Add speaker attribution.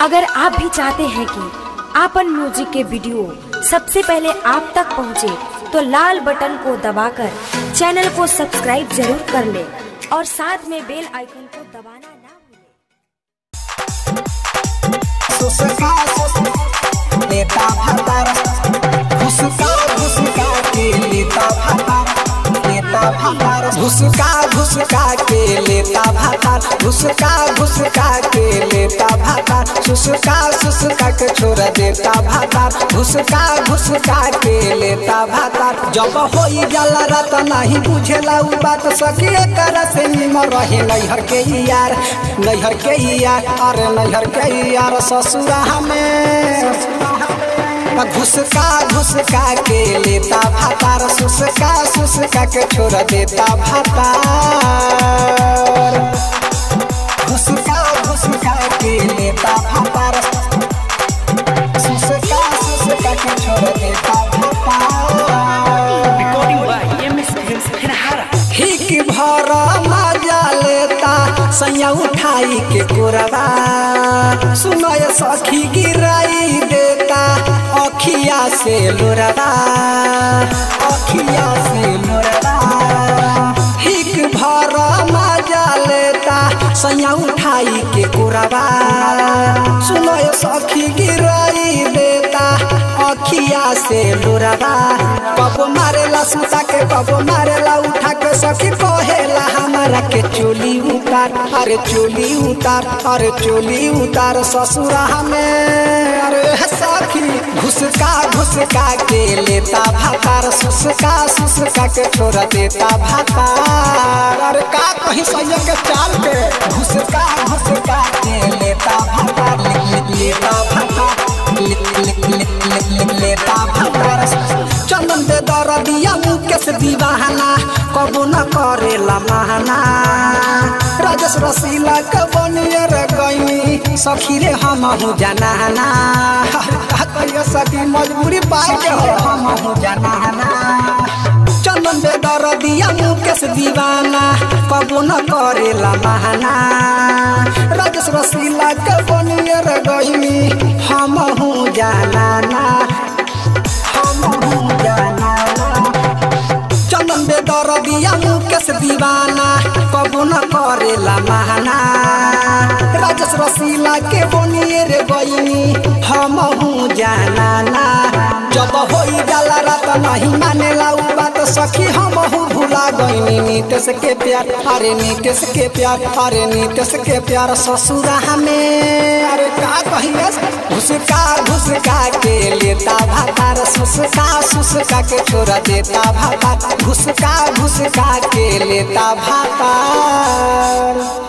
Speaker 1: अगर आप भी चाहते हैं कि आपन म्यूजिक के वीडियो सबसे पहले आप तक पहुंचे, तो लाल बटन को दबाकर चैनल को सब्सक्राइब जरूर कर ले और साथ में बेल आइकन को दबाना ना भूलें।
Speaker 2: सुसका सुस लेता भातार घुसका घुसका के लेता भातार लेता भातार घुसका घुसका के लेता भातार घुसका घुसका के लेता भातार सुसका सुसका के छोड़ देता भातार घुसका घुसका के लेता भातार जब होई जाला रात नहीं बुझेला उ बात सके कर से निमर रहे नैहर के ही यार नैहर के ही यार अरे नैहर के ही यार ससुरा हमें घुसका घुसका के लेता भातार सुसका सुसका के छोड़ देता भातार घुसका घुसका के लेता भातार सुसका सुसका के छोड़ देता भातार
Speaker 3: Recording by EMS Films Ferhara.
Speaker 2: हिक भर मजा लेता सैया उठाई के कोरबा सुनय सखी गिराई देता अखिया से लोरबा अखिया से लोरबा हिक भर मजा लेता सैया उठाई के कोरबा सुनय सखी गिराई देता अखिया से लोरबा कब मारेला सुता के कब मारेला उठा के सखी कहेला हमारा के चोली उतार अरे चोली उतार अरे चोली उतार ससुरा हमें अरे सखी घुसका घुसका के लेता भातार सुसका सुसका के छोड़ देता भातार अरे का कहीं सैया के चाल के घुसका घुसका के लेता भातार ले- ले- लेता भातार ले- ले- ले- ले- ले- लेता भातार चंदन दे दरदिया मुकेश दीवाना कबो न करेला महाना राजेश रसीला के बनिए रे गईनी सखी रे हम हूँ जनाना का कहियो सखी मजबूरी पाए के हो हम हूँ जनाना चंदन दे दरदिया मुकेश दीवाना कबो न करेला महाना राजेश रसीला के बनिए रे गईनी हम हूँ जनाना हम हूँ जनाना चंदन बे दरदिया मुकेश दीवाना कबो न करेला महाना राजेश रसीला के बनिए रे बइनी हम हूँ जानाना जब होई जाला रात नहीं मानेला उ बात सखी हम हूँ भुला गईनी नीतेश के प्यार अरे नीतेश के प्यार अरे नीतेश के प्यार ससुरा हमें अरे का कहिए घुसका घुसका के लेता भातार सुसका सुसका के छोड़ देता भातार घुसका घुसका के लेता भातार